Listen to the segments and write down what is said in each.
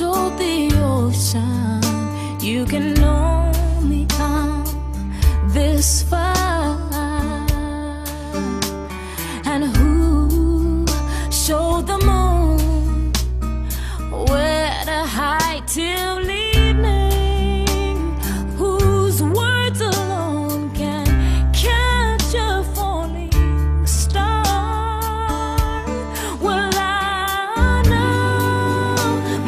told the ocean you can only come this far. And who showed the moon where to hide till evening? Whose words alone can catch a falling star? Well, I know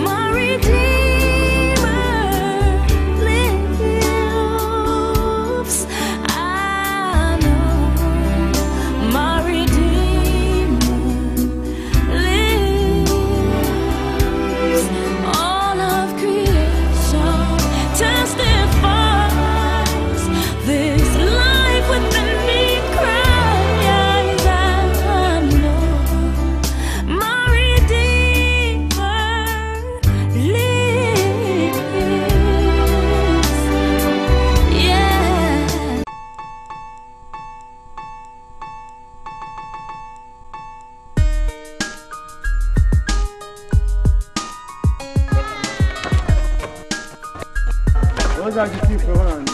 my Redeemer lives. I know my Redeemer lives. All of creation testifies this life within me cries. I know my Redeemer lives. Yeah. Rozagitiko abana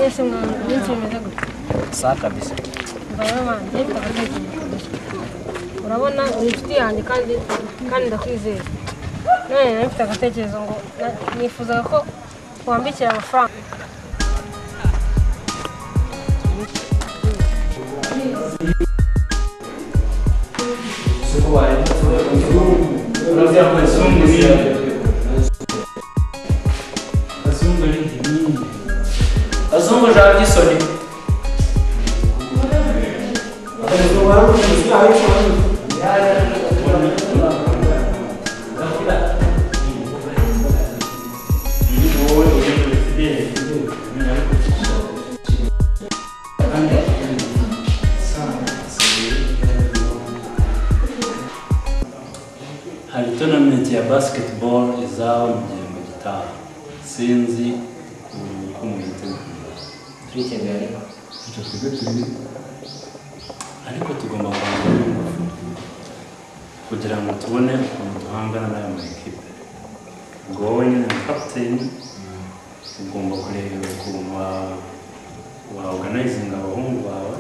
Yesu mwana, ntunsomeze gutya sawa kabisa mbaye wanjye bakatekereza urabona ni inshuti yanjye kandi kandi ndakwizeye none nari mfite agatekerezo ngo na- nifuzaga ko wambikira amafaranga abazungu jabo isoni sinzi mm, uko mubiteho turi i kigali icyo twebwe turi ariko tugomba guhanga n'ingufu kugira ngo tubone ukuntu duhangana n'aya maekipe ubwo wowe nyine na kapiteni ugomba kureba ukuntu wa- waorganizinga abahungu bawe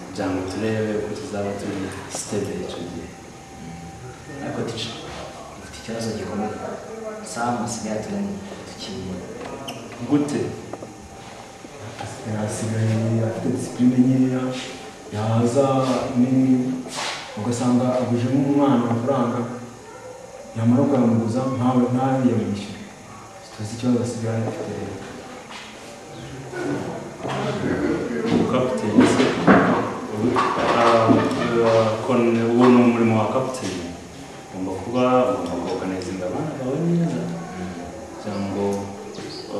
kugira ngo turebe ko tuzaba turi sitebe icyo gihe ariko tije dufite ikibazo gikomeye samu asigaye aturanye tukiriye gute asigaye afite disipurine nkeya yaza nini ugasanga aguje nk'umwana amafaranga yamara kuyamuguza ntawe ntabe yamwishyura tuzi ikibazo asigaye afite leta kapiteni se uwo ni umurimo wa kapiteni ugomba kuba ugomba kuganizinga abana bawe neza kugira ngo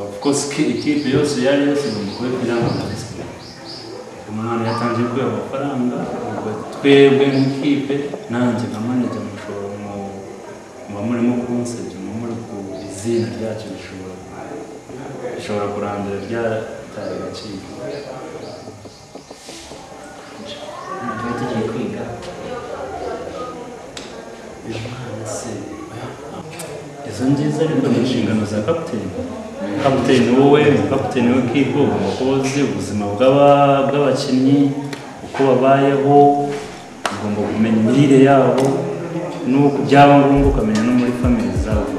of course ki- ikipe yose iyo ari yose igomba kuba ifite irangwa disipurine umwana yatangiye kuba amafaranga ubwo twebwe nk'ikipe nanjye nka manager mushobora mu- muba murimo kunsebya muba muri ku izina ryacu rishobora rishobora kurandura ryataye agaciro tuba tugiye kwiga izo ngizo ariko ni inshingano za kapiteni kapiteni wowe ni kapiteni w'ikipe ugomba kuba uzi ubuzima bw'aba- bw'abakinnyi uko babayeho ugomba kumenya imirire yabo nuko byaba ngombwa ukamenya no muri famili zabo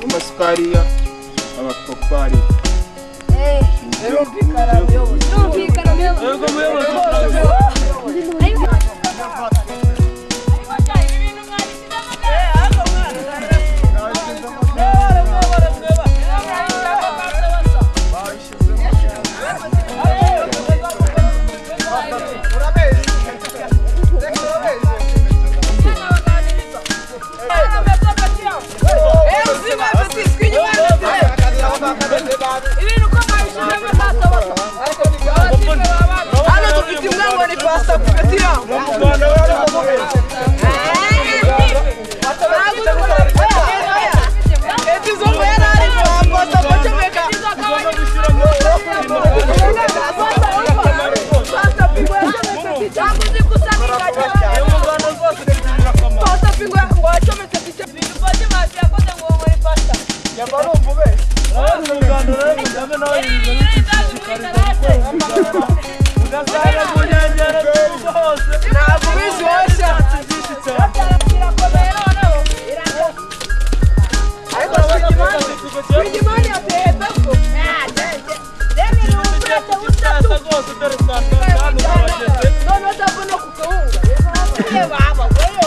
amasukariya abapapayi Hano dufite imwe ngo ni pasta kupetira. Etizo ngo yari ari kwa Pasta Kocomeka. Pasta Pingwe yacometse picha. Pasta Pingwe ngo yacometse picha. Ntabwo ubizi wowe ariko Rwigimana Rwigimana yateye hepfo noneho utapfa no kugahunga reba abagore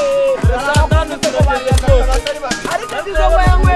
ariko nziza wewe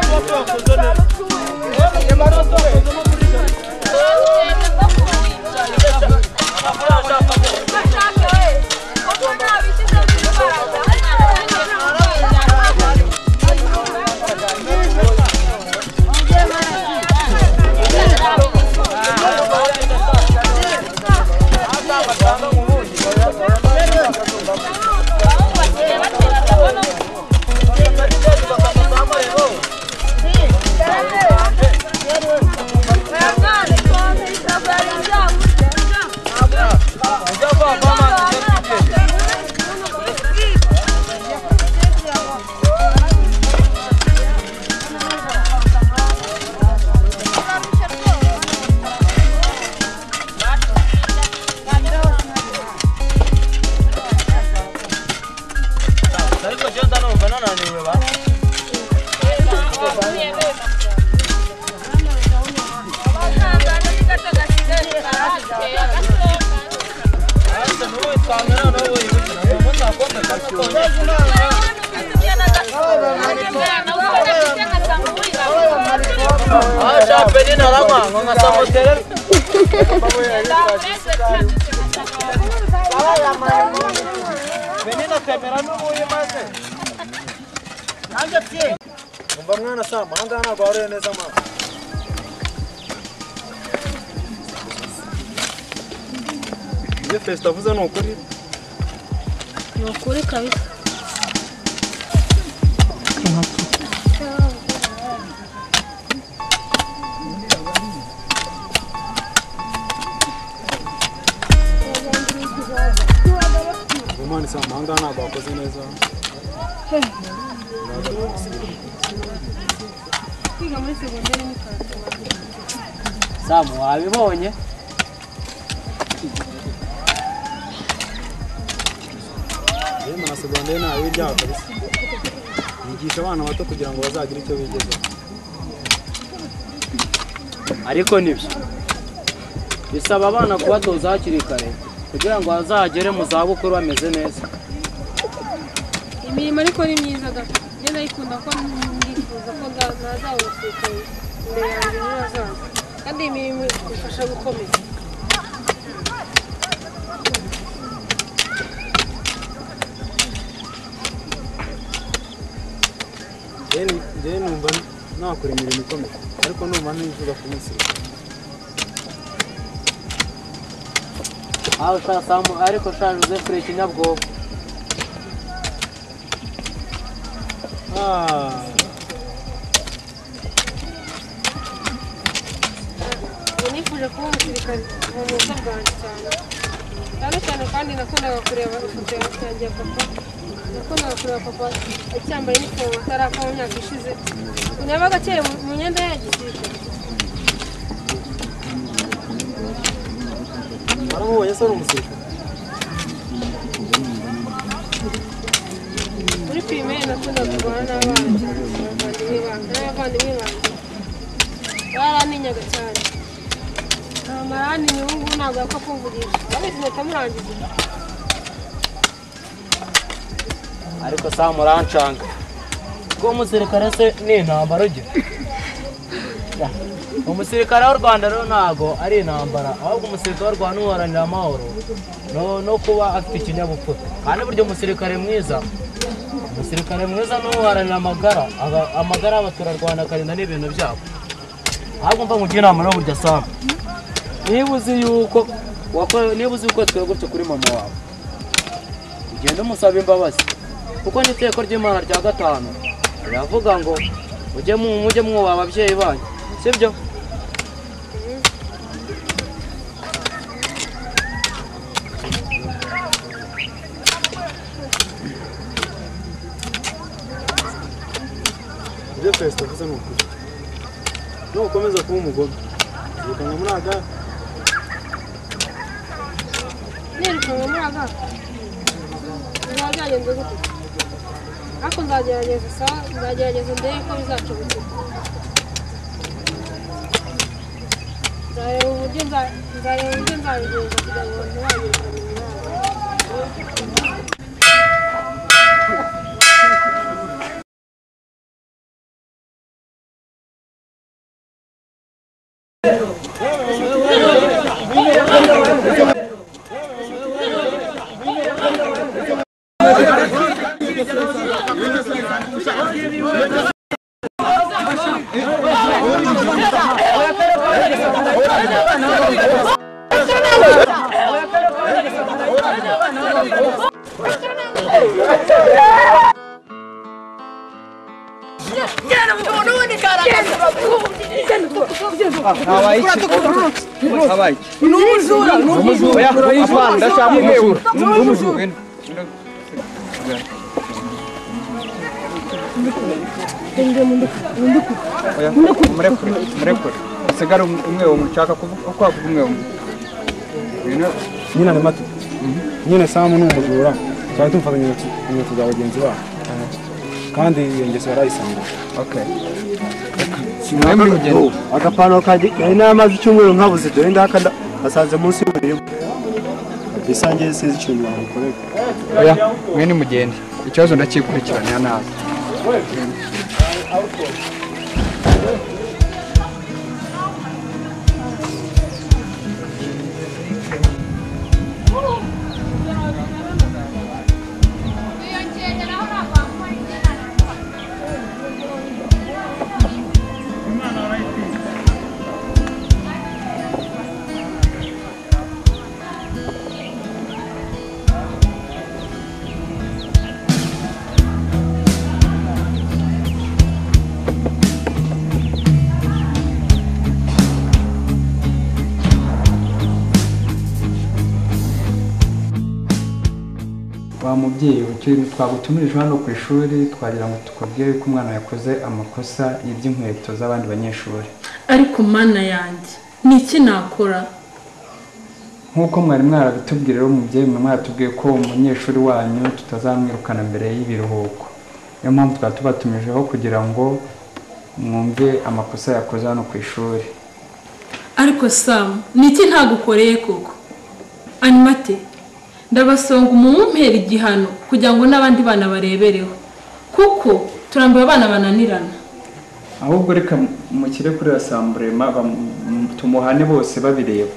Thank you. umva mwana sama aha ngaha ntabwo wahuye neza amaso ibyo perezida avuze ni ukuri ni ukuri kabisa umwana isa amahanga ntabwo wakoze neza samu wabibonye yewe na segonderi ntawe ibyaha kabisa yigisha abana bato kugira ngo bazagire icyo bigezaho ariko nibyo bisaba abana kubatoza hakiri kare kugira ngo bazagere mu zabukuru bameze neza imirimo ariko ni myiza da njye ndayikunda ko ndifuza ko nda- nazawusekuye imbere yanjye ejo hazaza kandi iyi mirimo ifasha gukomeza njyewe numva nakora imirimo ikomeye ariko numva nifuza kumusira aho sha samu ariko sha joseph ikinyabwoba ubu nifuje kuba umusirikare mu busa bwanjye cyane cyane cyane kandi nakundaga kureba ifoto ya yanjye ya papa nakundaga kureba papa acyambaye inifomu atarapfa mu myaka ishize ubu yabaga akiri mu- mu myenda ye ya gisirikare waramubonye se ari umusirikare muri pirimeri nakundaga kurwana n'abana cyane n'abavandimwe banjye n'abavandimwe banjye baraninyaga cyane amarani ubu ngubu ntabwo yapfa kumvugisha abizi mpita murangiza ariko samu urancanga kuba umusirikare se ni intambara ugira Ya. umusirikare w'u rwanda rero ntabwo ari intambara ahubwo umusirikare w'u rwanda uharanira amahoro no- no kuba afite ikinyabupfura kandi burya umusirikare mwiza umusirikare mwiza ni uharanira amagara aba- amagara y'abaturarwanda akarinda n'ibintu byabo ahubwo mva mugira inama rero burya samu niba uzi yuko wako- niba uzi yuko twebwe gutyo kuri mama wawe ugenda umusaba imbabazi kuko n'iteko ry'imana rya gatanu riravuga ngo mujye mu mujye mwubaha ababyeyi banyu sibyo ibyo perezida avuze ni ukuri nukomeza kuba umugome zirikana muri aga nirukanwe muri aga bizaba byagenze gute ariko nzagerageza sawa nzagerageza ndebe ko bizacubukira nzareba uburyo nza- nzareba uburyo nzabigenza kugira ngo ntibagire imirimo yabo umurekure umurekure usigare umwe umwe ushaka kuvuga uko wavuga umwe umwe Ngwino. nyine ari mato nyine samu ni umujura cyane tumufata inkweto inkweto za bagenzi bacu kandi iyo ngeso yarayisanga okay mwembi rugendo agapantaro kanjye nari namaze icyumweru nkabuze dore ndaka nda- nasanze munsi y'umurima bisa ngewe sinzi ikintu namukorera oya mwe nimugende ikibazo ndakikurikiranira nabi wa mubyeyi ukiri twagutumirije hano ku ishuri twagira ngo tukubwire ko umwana yakoze amakosa y'iby'inkweto z'abandi banyeshuri ariko mana yanjye ni iki nakora nk'uko mwari mwarabitubwira rero mubyeyi mwe mwaratubwiye ko umunyeshuri wanyu tutazamwirukana mbere y'ibiruhuko niyo mpamvu twaba tubatumijeho kugira ngo mwumve amakosa yakoze hano ku ishuri ariko samu ni iki ntagukoreye koko animate ndabasonga umumpera igihano kugira ngo n'abandi bana barebereho kuko turambuye abana bananirana ahubwo reka mukire kuri rasamburema tumuhane bose babireba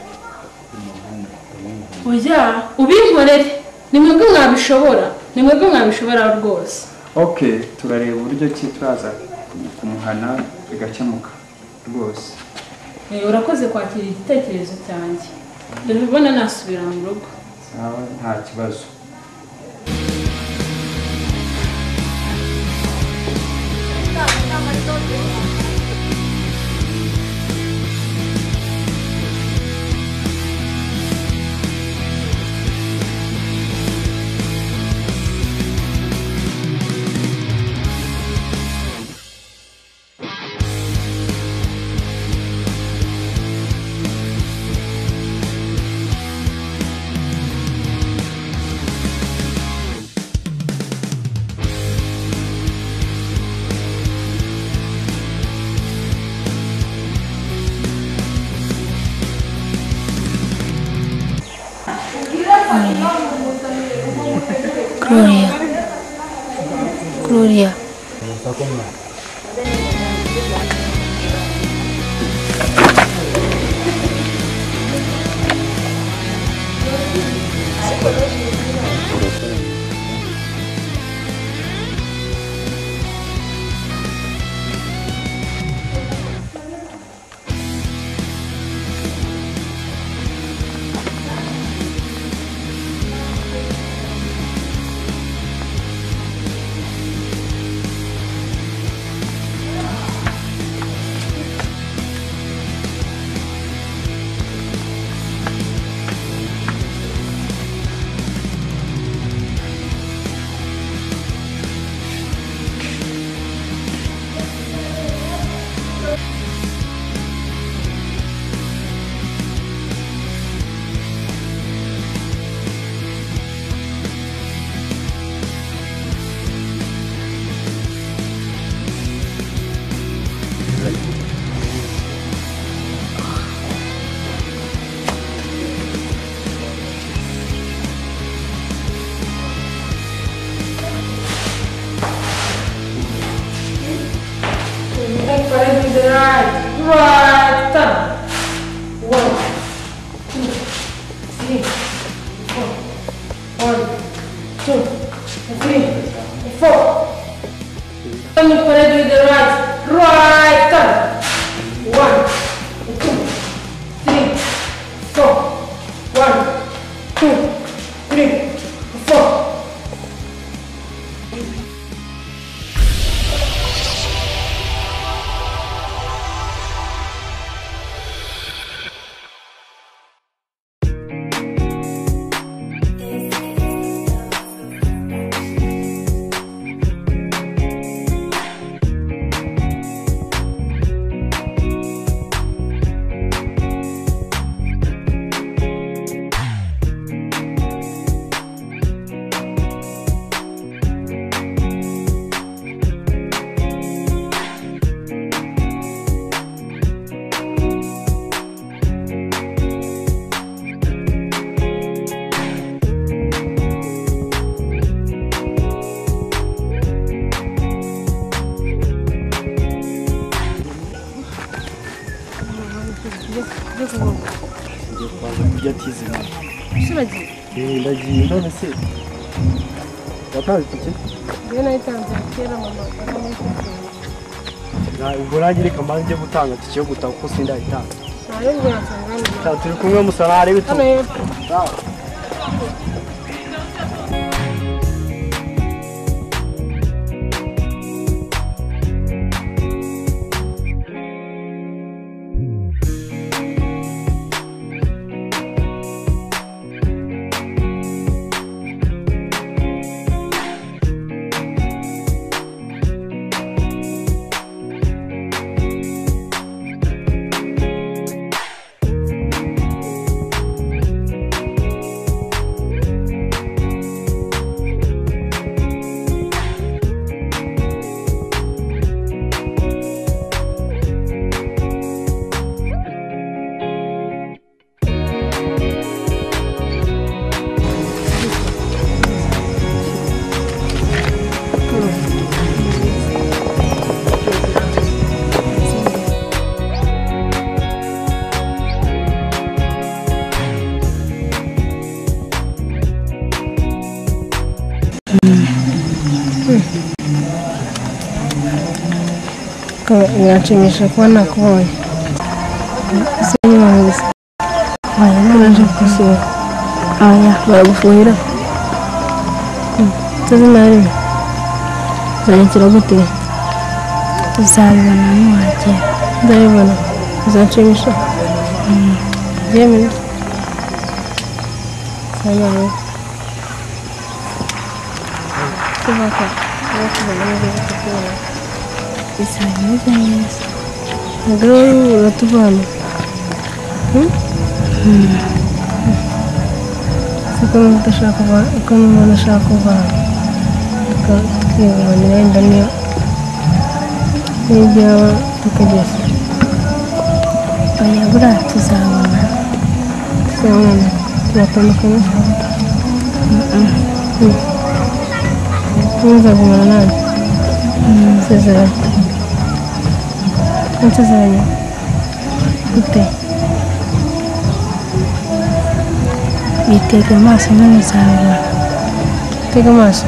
oya ubinkorere ni mwebwe mwabishobora ni mwebwe mwabishobora rwose ok turareba uburyo ki turaza kumuhana bigakemuka rwose Eh, urakoze kwakira igitekerezo cyanjye dore ubona nasubira mu rugo sawa nta kibazo Gloria. Gloria. kunywa Njya kwa kurya atizima ese uragiye eee ndagiye none se watanze itike njyewe nayitanze kera mama akamwishyura Na- ubwo nanjye reka mbanze njye gutanga itike yo gutaha kuko sindayitanze nayo ntiyatanga mama Ta- turi kumwe musarare w'itungo hano hepfo biranshimisha kuba nakubonye ese niba mwiza hanyuma naje kugusura aya baragufuhira tuzi na rimwe uzanyakira gute uzabibona nuwagera nzabibona uzanshimisha yemwe sana we kubaka no kubona neza kukubona bizameze neza umugore wowe uratuvana siko mudashaka uko umuntu ashaka kuvana tukiyunganira wenda niyo n'ibyo yaba tukageza oya buriya tuzabona tuzabona turatandukanye ntuzagumana nanjye nsezeranye nsezeranye gute bitega amaso none uzabibona tega amaso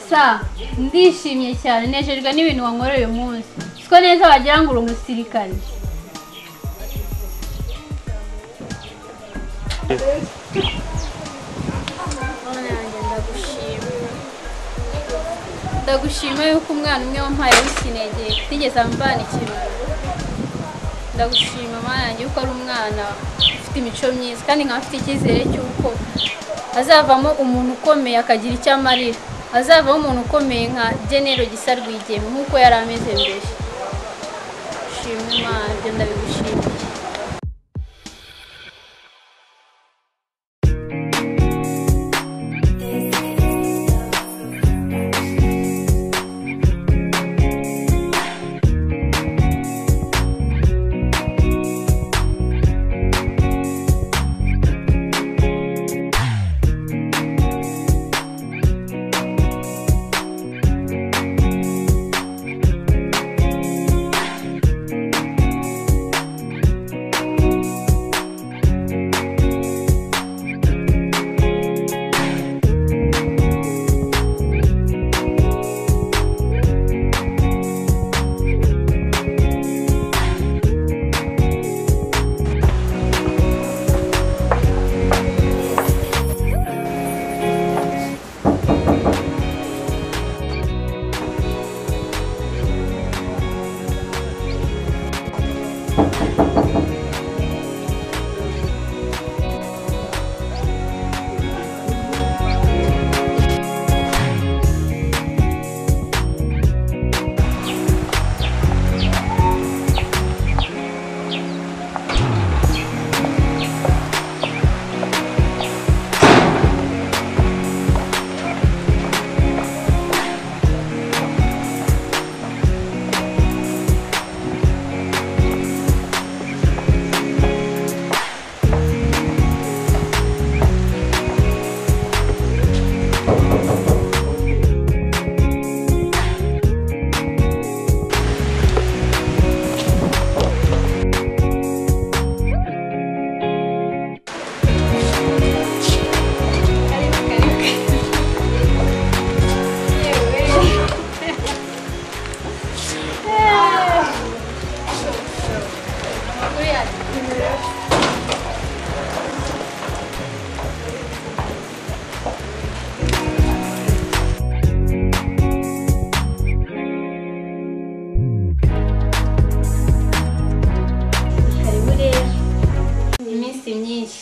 sa ndishimye cyane nejejwe n'ibintu wankoreye uyu munsi siko neza wagira ngo uri umusirikare ndagushima yuko umwana umwe wampaye w'ikinege ntigeze amvana ikiruhuko ndagushima mwana yanjye yuko ari umwana ufite imico myiza kandi nkaba afite icyizere cy'uko azavamo umuntu ukomeye akagira icyo amarira azavamo umuntu ukomeye nka genero gisa rwigema nk'uko yari ameze mbere shima imana ibyo ndabigushimiye karibu rero ni iminsi myinshi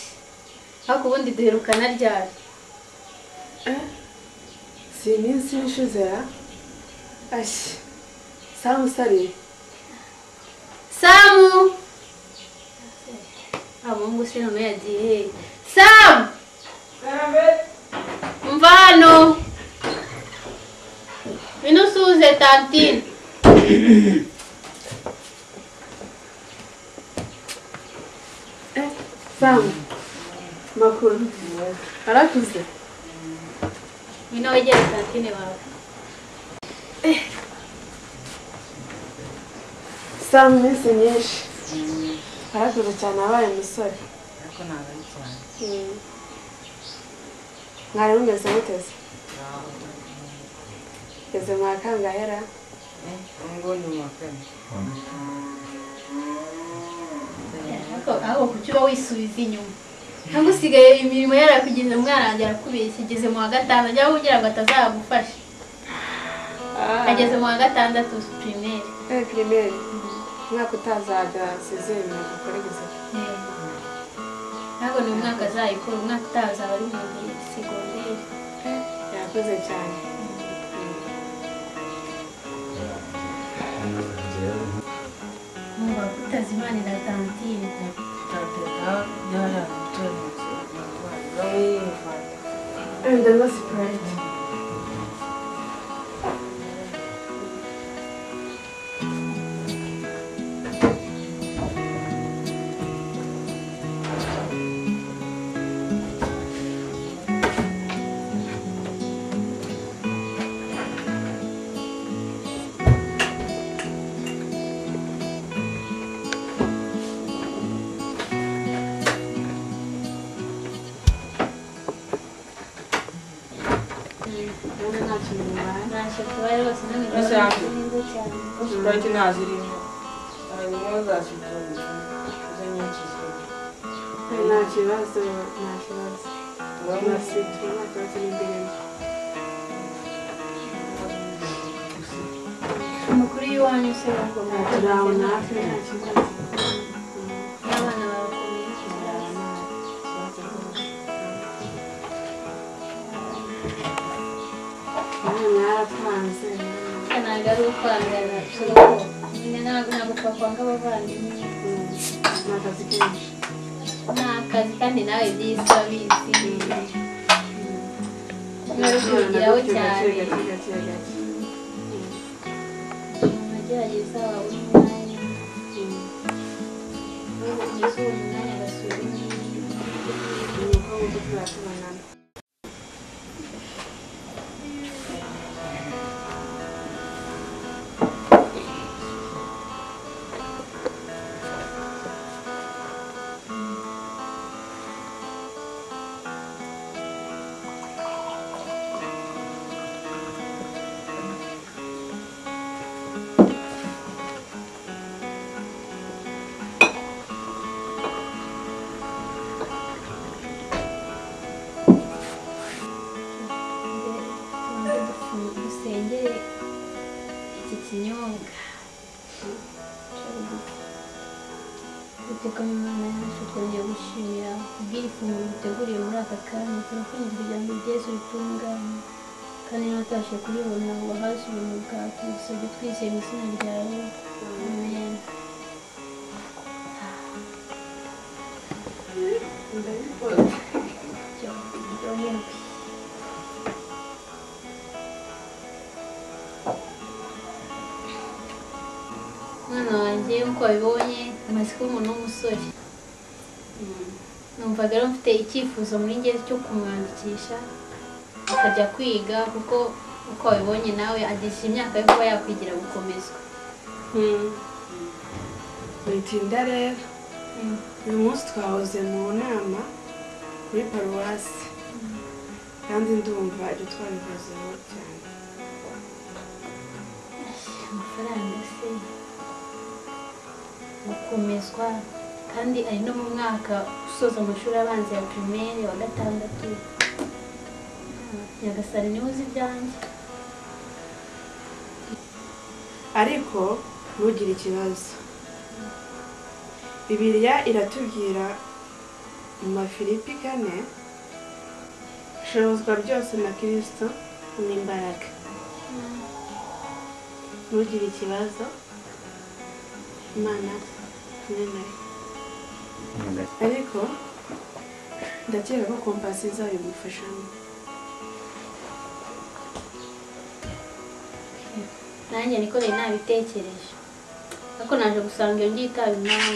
ariko ubundi duherukana ryari si iminsi ishize ya ashyi samu usariye samu abungu se none yagiye hehe samu umva hano ngwino usuhuze tantine samu makuru arakuze ngwino wegere tantine wawe samu iminsi myinshi arakuze cyane abaye umusore Mm. mwari mumeze muteze eze mwakangahera Ariko- ariko kuki uba wisubiza inyuma cyangwa usigaye imirimo yarakugeze umwana wanjye arakubeshya igeze mu wa gatanu ajya kugira ngo atazagufasha ageze mu wa gatandatu pirimeri Eh, pirimeri umwaka utazajya sizeye ibintu dukora gusa ntabwo ni umwaka azayikora umwaka utaha azaba ari muri segonderi yakoze cyane mwumva kutazimanira tantine and the lost pride ndabona nta kintu bibaye ntacyo tubaye rwose namwe Rwose hanze. neza cyane Sprite ntazirimo hanyuma zazitoranya izo nyinshi zirimo we nta kibazo nta kibazo turabasitu nta kibazo n'indirimbo amakuru y'iwanyu se ngo turi aho natwe nta kibazo n'abana barakomeye cyane nawe mwaratwanze ntabwo ari ukwangana turabona nyine ntabwo ntabwo twakwanga abavandimwe ni akazi kenshi ni akazi kandi nawe byiza bizi mwari kubigiraho cyane gake gake gake gake agerageza wabona umwanya ugize uwo mwanya agasubira ni uko nguko turatubonana dusengere iki kinyobwa duteka imana yacu twongeye gushimira kubw'iri funguro duteguriye muri aka kanya turakwinze kugira ngo ibyezu bitunganye kandi n'abatabashe kuribona ngo bahaze ubuntu bwawe tugusabye twizeye mu izina ryawe amen Thank you. umwana wanjye nk'uko wabibonye amaze kuba umuntu w'umusore numvaga rero mfite icyifuzo muri njye cyo kumwandikisha akajya kwiga kuko uko wabibonye nawe agisha imyaka yo kuba yakwigira gukomezwa witinda rero uyu munsi twahoze mu nama kuri paruwasi kandi ndumva ibyo twabivuzeho cyane amafaranga se gukomezwa kandi ari no mu mwaka usoza amashuri abanza ya primaire wa gatandatu nyagasani niwe uzi ibyanjye ariko ntugire ikibazo bibiliya iratubwira mu mafilipi kane ishobozwa byose na kirisito ni imbaraga ntugire ikibazo imana kumwe nayo ariko ndakeka ko kompasi izabigufashamo nanjye niko nari nabitekereje ariko naje gusanga iyo ngiye itaba impamvu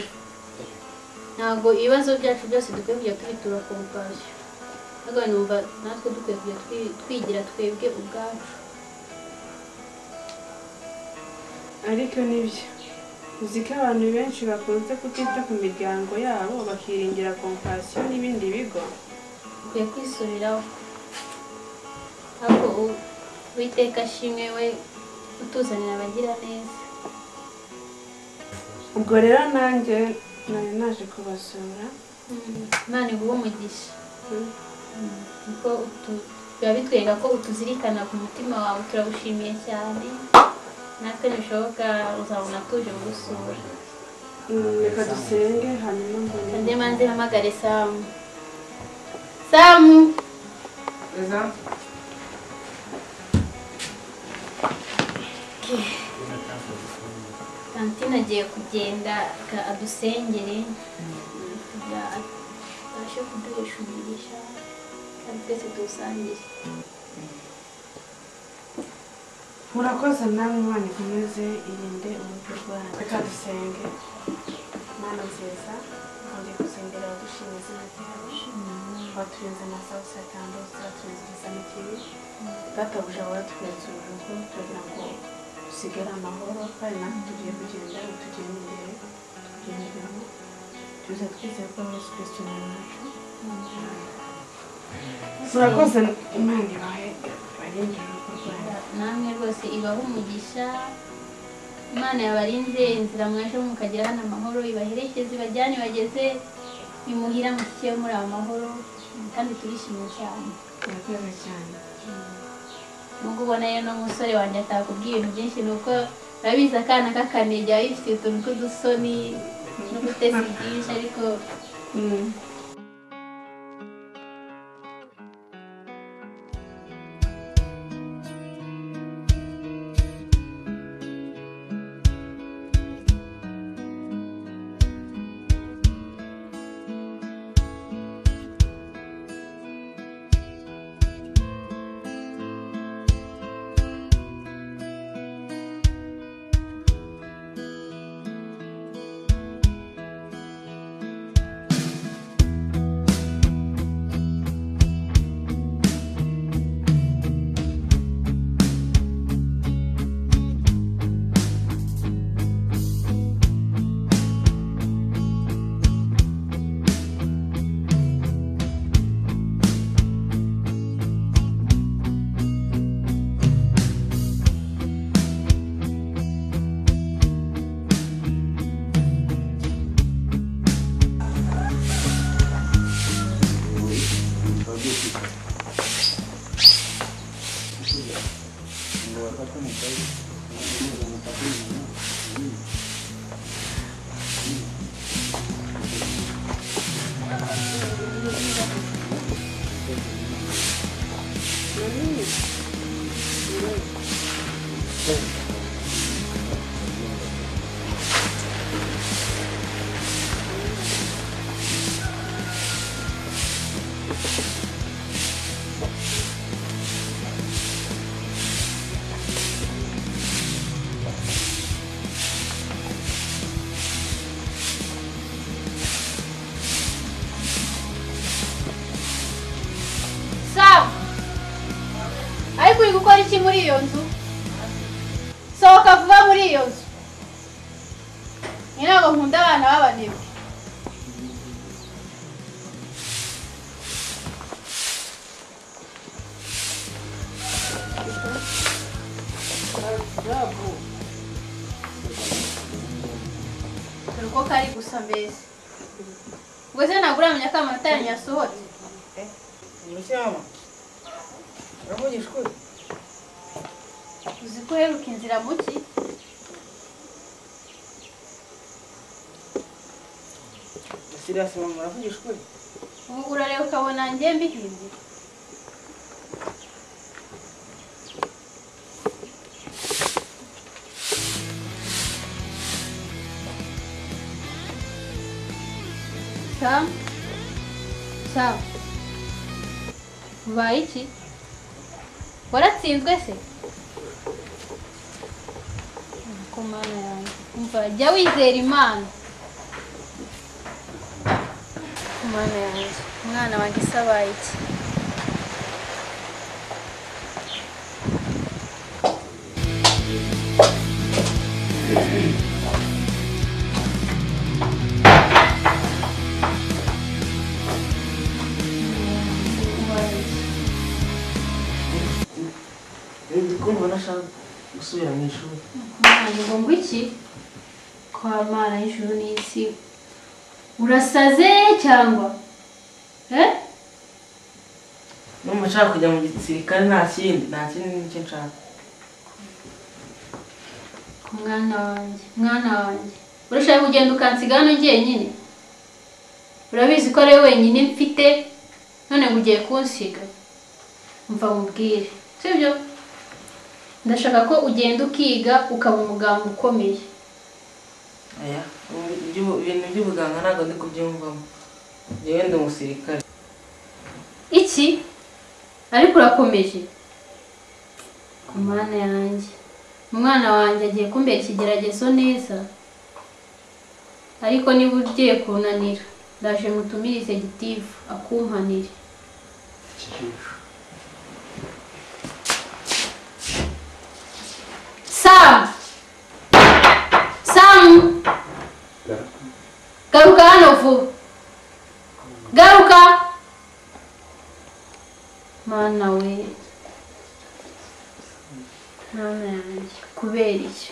ntabwo ibibazo byacu byose dukwiye kujya tubitura ku bwacyo ariko numva natwe dukwiye kujya twi- twigira twebwe ubwacu ariko nibyo uzi ko abantu benshi bakunze kutita ku miryango yabo bakiringira kompasiyo n'ibindi bigo dukwiye kwisubiraho ariko u- uwiteka ashimwe we utuzanira abagira neza ubwo rero nanjye nari naje kubasura imana iguhe umugisha kuko utu- biba bitwereka ko utuzirikana ku mutima wawe turagushimiye cyane natwe ntibishoboka uzabona tuje kugusura Mm, reka dusenge hanyuma mbone andi manze hamagare samu samu izo tantine agiye kugenda ka- adusengere kugira abashe kuduhesha umugisha kandi twese tuwusangire murakoze namwe imana ikomeze irinde urupfu rwanyu reka dusenge mana nziza undi gusengera abadushima izina ryawe waturinze amasaha usatandose waturinze igisane kibi databuja waratweretse urugo turagira ngo dusigare amahoro kandi natwe tugiye kugenda utugenda imbere tugenderamo tuza twizeye ko yesu kristo ni wacu murakoze imana ibahe ibahe abenshi kurwanya namwe rwose ibahe umugisha imana yabarinze inzira mwaje mukagera hano amahoro ibaherekeze ibajyane bageze imuhira mushyikiye muri aya mahoro kandi turishimye cyane murakoze cyane nubwo ubona rero no musore wanjye atakubwiye ibintu byinshi ni uko urabizi akana k'akanege biba bifite utuntu tw'udusoni n'ubutesi bwinshi ariko sawa ariko uri gukora iki muri iyo nzu sohoka vuba muri iyo nzu ni ntabwo nkunda abana b'abanebwe dore uko kari gusa mbese ubwo se ntabwo uramenya ko amanota yanyu yasohotse Mushyamba uravugisha ukuri uzi ko uheruka inzira mu ki sirasi mama uravugisha ukuri ubu urareba ukabona njye mbihinze sam sam ubaye iki waratsinzwe se ko mana yanjye umva jya wizera imana mana yanjye umwana wanjye isabaye iki ndi kumva nashaka gusubira mu ishuri umwana ngo iki kwa mana y'ijuru n'isi urasaze cyangwa eh n'umva nshaka kujya mu gisirikare nta kindi nta kindi nicyo nshaka ku mwana wanjye mwana wanjye urashaka kugenda ukansiga hano jyenyine urabizi ko ari wowe wenyine mfite none ngo ugiye kunsiga mva mubwire sibyo ndashaka ko ugenda ukiga ukaba umuganga ukomeye aya ubu iby'ubu- ibintu by'ubuganga ntabwo ndi kubyumvamo njyewe ndi umusirikare iki ariko urakomeje ku mwana yanjye umwana wanjye agiye kumbera ikigeragezo neza ariko niba ugiye kunanira ndaje mutumirize gitifu akumpanire Sam! Sam! Garuka hano vuba! Garuka! Mana we mana yanjye kubera iki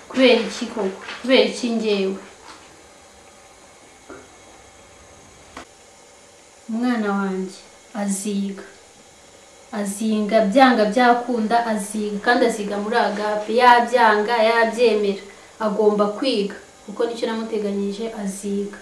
kubera iki koko kubera iki ngewe umwana wanjye aziga azinga byanga byakunda aziga kandi aziga muri agape yabyanga yabyemera agomba kwiga kuko nicyo namuteganyije aziga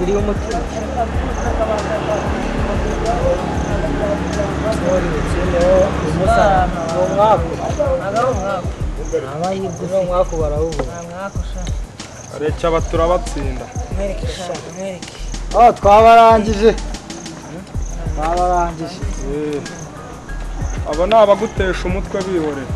uriho umutima umwaku amahirwe uno mwaku barawubona reka aba turabatsinda oh twabarangije twabarangije Eh, abo ni abagutesha umutwe bihorera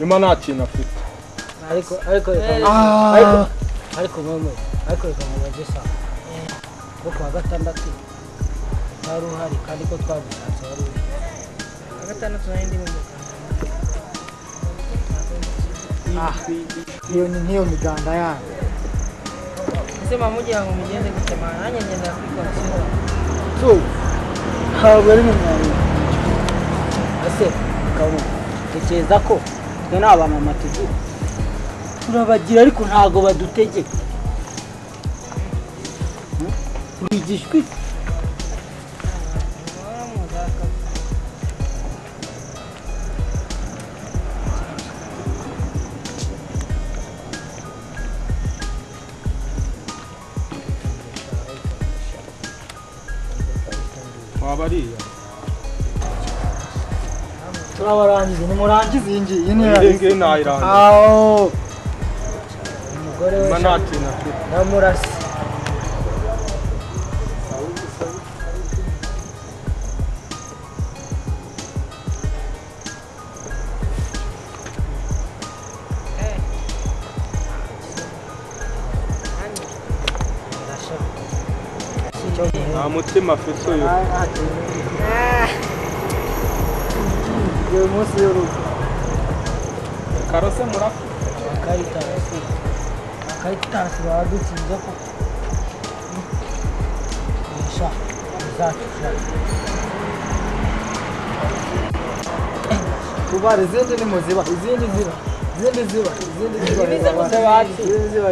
nyuma nta kintu afite ariko ariko reka Ah. ariko ariko mwe ariko reka mubajye saa kuko kuwa gatandatu utari uhari kandi ko twagushatse wari uri gatandatu nari ndi mu iyo ni nk'iyo miganda yanyu ese mugira ngo mugende gutema nanjye ngenda kwikora tu ntabwo ari mu mwanya ese kabu tekereza ko twe ni abantu amategeko turabagira ariko ntabwo badutegeka urigishwa iki waba ariya turabarangiza nimurangize iyi ngiyi iyi ngiyi nayirangiza aho umugore we nyuma nta kintu afite namurasi nta mutima afite uyu uyu munsi y'urugo karose murapfa akaritasi akaritasi baradutsinze ko nisha bizacucira tubara izindi ni muziba izindi ziba izindi ziba izindi ziba izindi ziba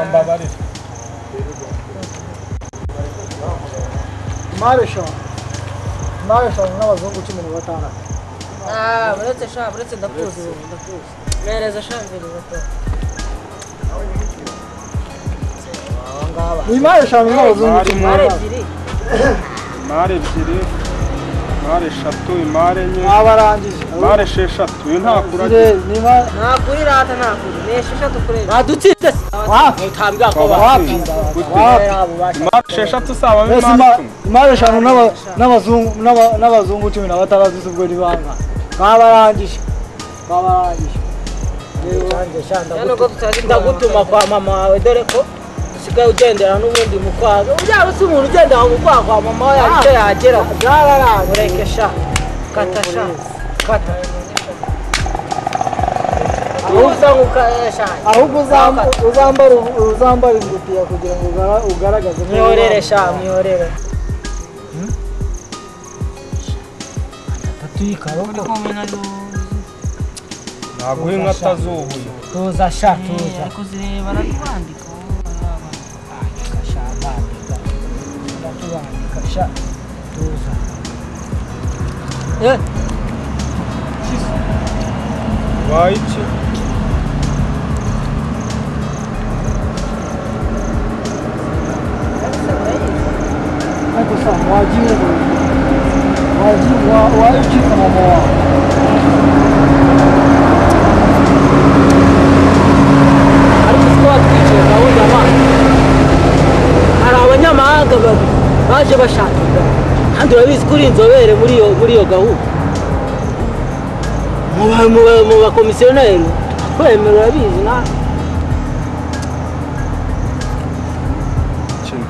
mbabarira imari eshanu imari eshanu n'abazungu cumi na batandatu buretse sha buretse ndakuzi ubu, ndakuzi mereza sha mbereza to ni imari eshanu n'abazungu Imari cumi na imari batandatu ebyiri imari ebyiri mare eshatu imare enye Abarangije. mare esheshatu iyo ntakuraga Zire- niba ntakuri rata ntakuri ni esheshatu kureba badutsinze se wapi ntabwa ko wapi wapi imare esheshatu usabamo Ese imare ima- icumi imari eshanu n'aba- n'abazungu n'aba- n'abazungu cumi na batandatu z'ubwo ni banga babarangije babarangije ndagutuma kwa mama wawe dore ko usigaye ugendera n'ubundi mu kwazo ubyara usi umuntu ugendera mu kwaha kwa mama we hari icyo yagera byabarangije ureke sha kata sha kata wowe usanga ukayesha ahubwo uzamba- uzambara uzambara ingutiya kugira ngo ugara- ugaragaze ko mwiyorere uri sha umwana. mwiyorere naguha inka atazubuye tuza sha tuza kuzireba aratwandika tuza waye iki ariko sa wagiye wagiye waje ukiza mama wawe ariko twaba twicaye gahunda abana hari abanyamahanga babiri baje bashaka ingabo kandi urabizi ko uri inzobere muri iyo muri iyo gahunda mu ba- mu ba- mu bakomisiyoneri twemera urabizi nawe kintu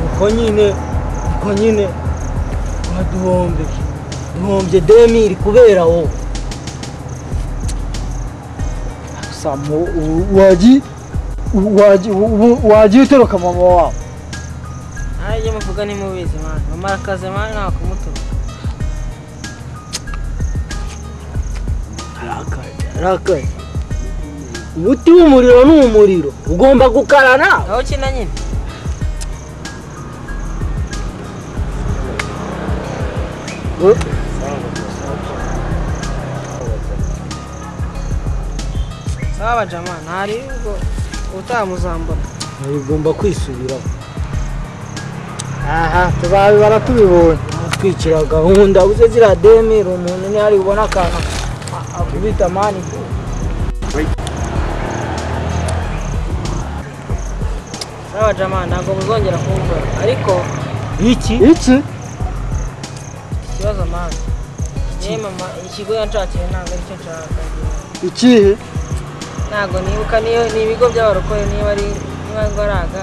uko nyine uko nyine baduhombe duhombye demiri kubera wowe gusa mu- u- wagi u- wagi- u- u- wagiye utoroka mama wawe nanjye muvuga nimubizi mwana mamarakaze mwana ntakumutuka arakaye umuti w'umuriro ni umuriro ugomba gukarana aho kina nyine Eh? sawa jamani hari ubwo utamuzambura Nawe ugomba kwisubiraho aha tubabi baratubibonye twikira gahunda uze ziriya demiri umuntu ntihari bubona akantu a- akubita mani sawa jamani ntabwo muzongera kumbura ariko iki iki ikibazo mani yewe mama ikigo yanshakiye ntabwo aricyo nshaka ikihe ntabwo nibuka niyo ni ibigo by'abarokore niba ari niba ngwaraga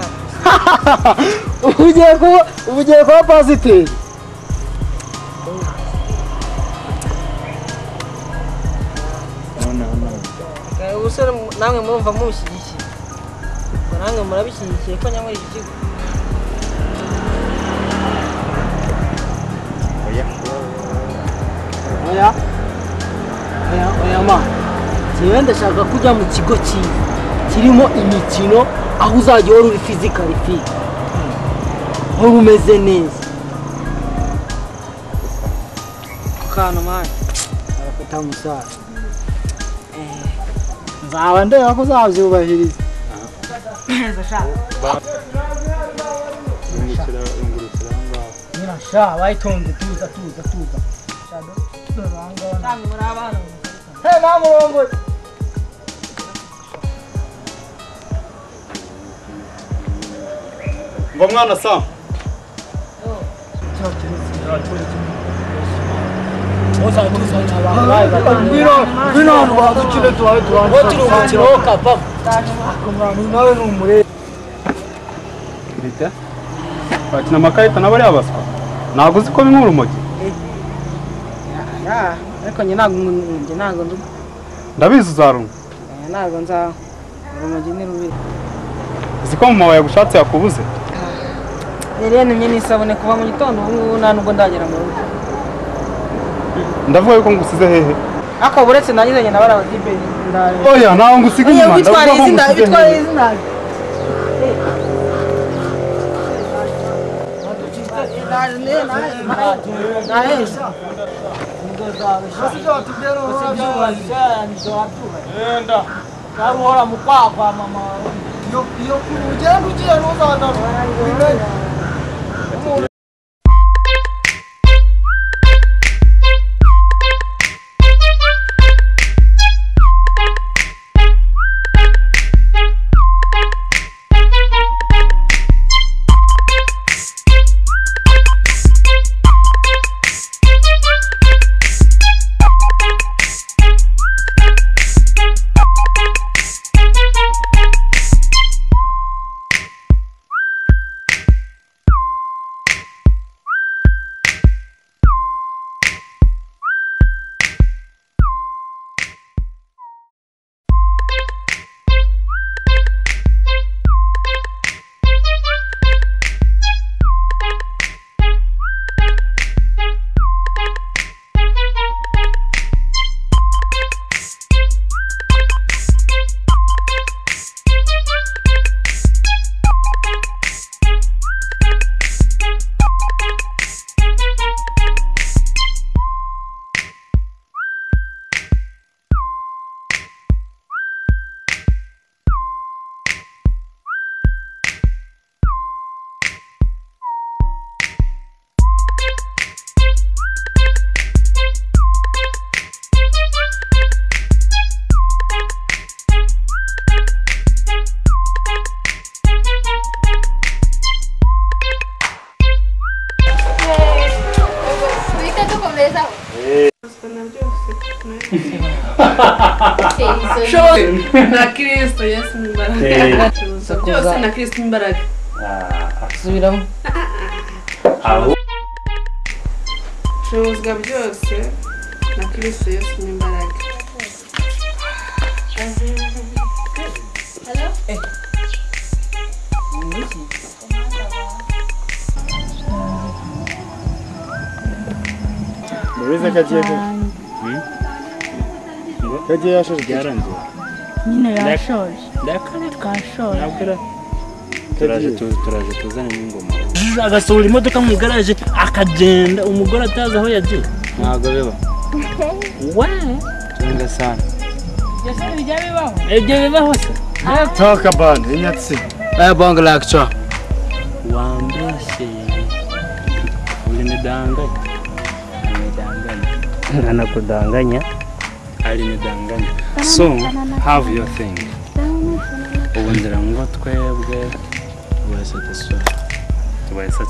ubu ugiye kuba ubu ugiye kuba pasiteri ubusore mu- namwe murumva mumushyigikiye ubwo namwe murabishyigikiye ko nyamara iki kigo oya oya oya ma njyewe ndashaka kujya mu kigo cyiza kirimo imikino aho uzajya uhora uri fizikari fiya uhora umeze neza ku kantu mani arafata musaza nzaba ndeba ko uzabyubahiriza yungukira yungukira aho ngaho nyirasha bayitonze tuza tuza tuza Shado, dore aha ngaha. kandi muri abana Hey, nta murongo ngo mwana samu ngwino ngwino ahantu badukire tubabe tubanze ngo turi umukino wo kapa nawe ni umurere bite bakina amakarita na bariya baswa ntabwo uzi ko binkura urumogi Ya, ariko njye ntabwo umuntu- njye ntabwo ndi ndabizi uzarumva Eh, ntabwo nzaho urumogi ni rubi uzi ko mama wawe yagushatse yakubuze yari yantumye n'isabune kuva mu gitondo ubu ngubu nta nubwo ndagera mu rugo ndavuga yuko ngusize hehe ariko uretse nagize njye nabara abadibe ndareba oya ntawe ngusiga inyuma ndavuga ko ngusize hehe uhora mu kwaha kwa mama wawe iyo ugenda ugiye ntuzagaruka tujya dukomezaho Shozi na kirisito yesu ni imbaraga byose na kirisito imbaraga subiramo aho bicuruzwa byose na kirisito yesu ni imbaraga murabizi ko agiye ko ko agiye yashoje byarangiye nyine yashoje twashoje turaje tu- turaje tuzane n'ingoma agasohora imodoka mu igaraje akagenda umugore atazi aho yagiye ntabwo biba we cyangwa sana ibyo bibaho se talk about inyatsi aya bongo lakica wambeshye ulinidanganya ulinidanganya anakudanganya alinidanganya so have your thing ubu ngira ngo twebwe tubaye satisfied tubaye satisfied